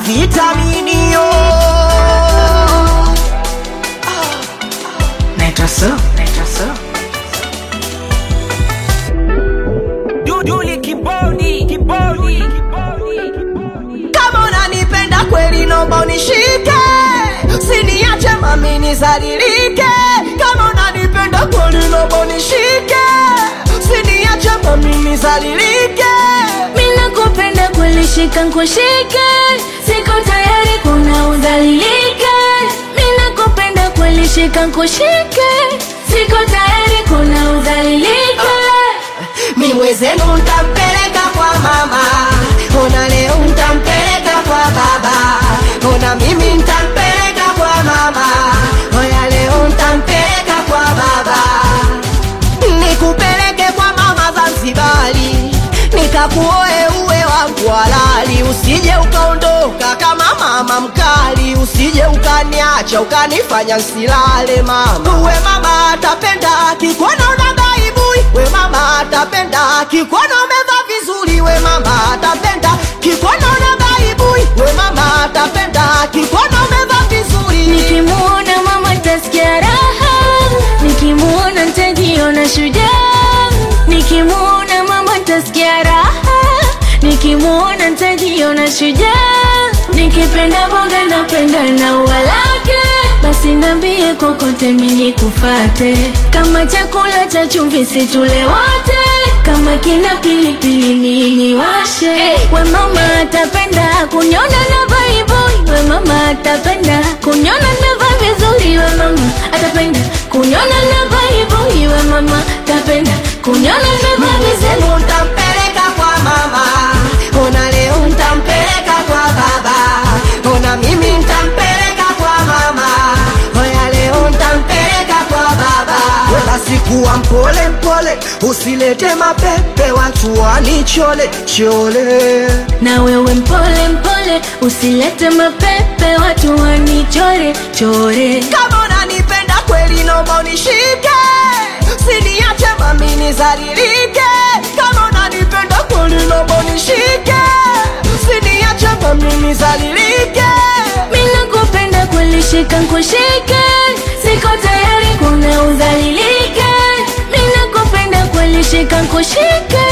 vitaminio naitwa so naitwa so Duduli kibodi kibodi kama unanipenda kweli nomba unishike siniache mami nizalilike kama unanipenda kweli nomba unishike siniache mami nizalilike Mina kupenda kweli shika nkushike Siko tayari kuna udhalilike Mina kupenda kweli shika nkushike Siko tayari kuna udhalilike miwezenu ntampeleka kwa mama ona leo ntampeleka kwa baba ona mimi ntampeleka kwa mama oya leo ntampeleka kwa baba nikupeleke kwa mama Zanzibari nikakuoe uwe wangu halali usije ukaondoka kama mama mkali usije ukaniacha ukanifanya nsilale mama uwe mama atapenda kikuona una baibui we mama atapenda kikuona umevaa vizuri we mama atapenda kikuona una baibui we mama atapenda kikuona umevaa vizuri Nikimuona mama tasikia raha Nikimuona ntajiona shujaa Nikimuona mama tasikia raha Nikimuona ntajiona shujaa Nikipenda boga napenda na ua lake Basi nambie kokote mimi kufate Kama chakula cha chumvi situle wote Kama kina pilipili nini washe We mama atapenda kunyona na baibui We mama atapenda kunyona nimevaa vizuri We mama atapenda kunyona na baibui We mama atapenda kunyona nimevaa vizuri Semu ntampeleka kwa mama, ona leo ntampeleka kwa baba, ona mimi ntampeleka kwa mama, oya leo ntampeleka kwa baba. Basi kuwa mpole mpole, usilete mapepe, watu wanichole chole. na wewe mpole mpole usilete mapepe watu wanichore chore Kama unanipenda kweli, naomba unishike, siniache mami nizalilike. Kama unanipenda kweli, naomba unishike, siniache mami nizalilike. mina kupenda kulishika nkushike siko tayari kuna udhalilike mina kupenda kulishika nkushike